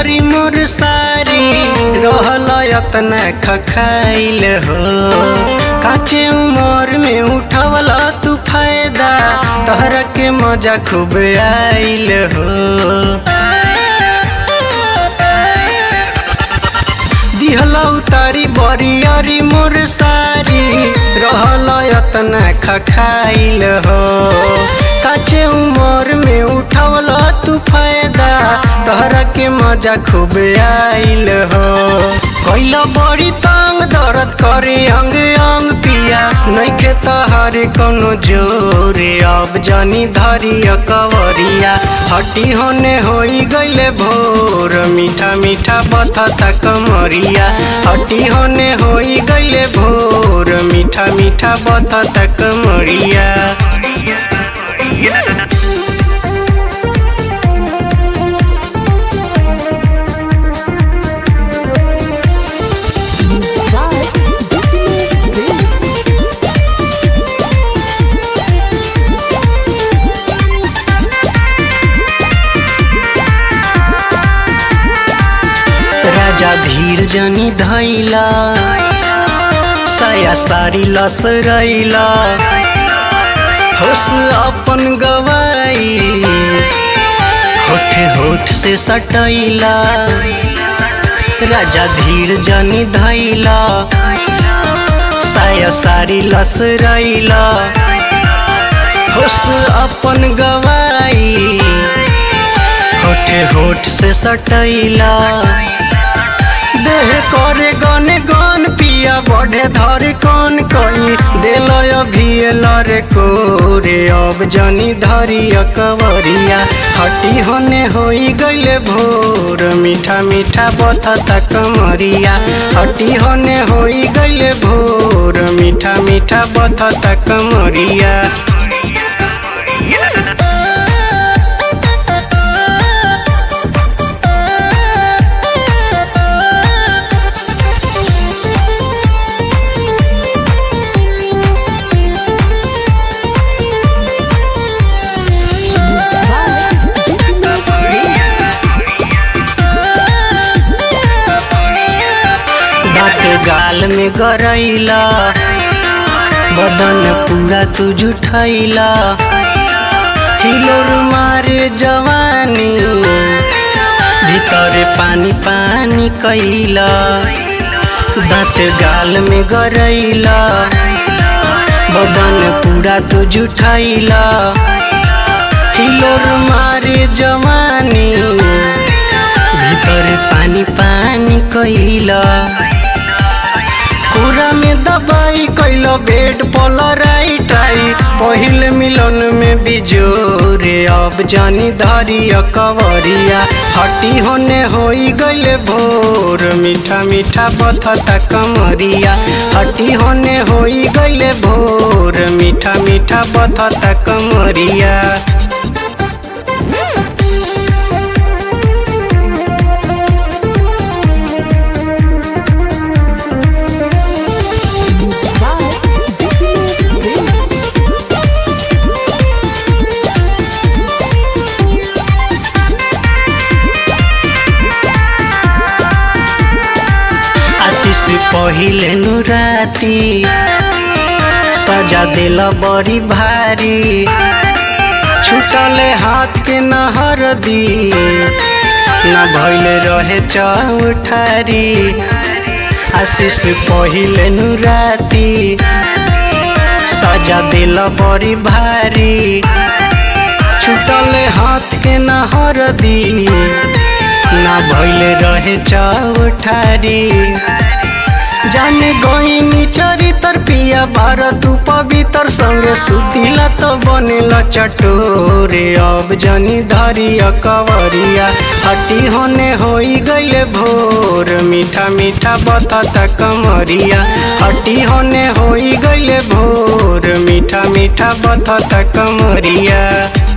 बरियारी मोर सारी रहल यतना खखाइल हो काचे उमर में उठवला तू फायदा तहरा के मजा खूब आइल हो दिहला उतारी बरियारी मोर सारी रहल यतना खखाइल हो काचे उमर में उठवला तू फायदा तहरा के मजा खूब आइल हो कैला बड़ी तंग दर्द करे अंग अंग पिया नैखे तहारे कोनो जोरे अब जानी धरी कवरिया हटी होने होई गईले भोर मीठा मीठा बथता कमरिया हटी होने होई गईले भोर मीठा मीठा बथता कमरिया Music by Happiness Green. राजा धीर जनी धैला साया सारी लसरैला होश अपन गवाई होठ होठ से सटैला राजा धीर जनी धैला साया सारी लसरैला होश अपन गवाई होठ होठ से सटैला देह करे गने गन पिया बढ़े धरे कौन कई दिल अभियल रे कोरे अब जनी धरी कवरिया हटी होने होई गईले भोर मीठा मीठा बथता कमरिया हटी होने होई गईले भोर मीठा मीठा बथता कमरिया Music by Happiness Green. दांत गाल में गरैला बदन पूरा तू जुठैला हिलोर मारे जवानी भीतर पानी पानी कैला दांत गाल में गरैला बदन पूरा तू जुठैला हिलोर मारे जवानी भीतर पानी पानी कैला कुरा में दबाई कैलो बेड पलराई टाई पहिल मिलन में बिजोरे अब जानी धरी कवरिया हटी होने होई गईले भोर मीठा मीठा बथता कमरिया हटी होने होई गईले भोर मीठा मीठा बथता कमरिया Music by Happiness Green. आशीष पहिले नु राती सजा दिल बड़ी भारी छुटले हाथ के नहर दी न भइल रहे चौठारी आशीष पहिले नु राती सजा दिल बड़ी भारी छुटले हाथ के नहर दी ना भइल रहे चौठारी जाने गईनी चरितर पिया भारत पवित्र संगे सुतिला तो बनेला चटोरे अब जनी धरी कवरिया हटी होने होई गईले भोर मीठा मीठा बतता कमरिया हटी होने होई गईले भोर मीठा मीठा बतता कमरिया